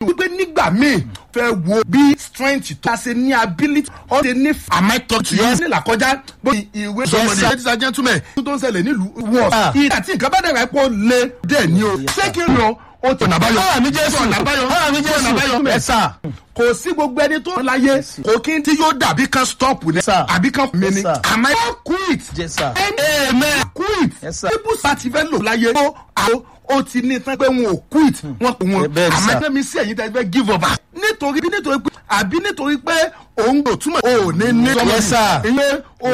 wípé nígbà míì fẹ́ wo bí strength tó a ṣe ní ability ó ṣe ní am I talking to you. yes nílà kọjá bó ìwé Yes, sir. ladies and gentlemen tó ń ṣẹlẹ̀ nílùú wọ̀ Ah. ìgbà tí nǹkan bá dẹ̀rẹ̀ pọ̀ lé dẹ̀ ní o ṣé kí n lọ o tọ̀nà báyọ̀ Ọ̀rọ̀ mi Jésù. tọ̀nà báyọ̀ Ọ̀rọ̀ mi Jésù. tọ̀nà báyọ̀ Ẹ sà. kò sí gbogbo ẹni tó ń láyé kò kí n tí yóò dàbí kan stop ni Sir. àbí kan mi Yes, ni sir. àmọ́ ẹ quit Yes, sir. amen quit Yes, sir. people sati fẹ́ lò láyé ó àó ó ti ní tán pé wọn ò quit wọn kò wọn Bẹ́ẹ̀ ni, àmọ́ sir. ẹgbẹ́ mi sí ẹ̀yin tẹ́ fẹ́ give up nítorí nítorí pé àbí nítorí pé òun kò túmọ̀ ò ní ní Yes, sir. ìyẹn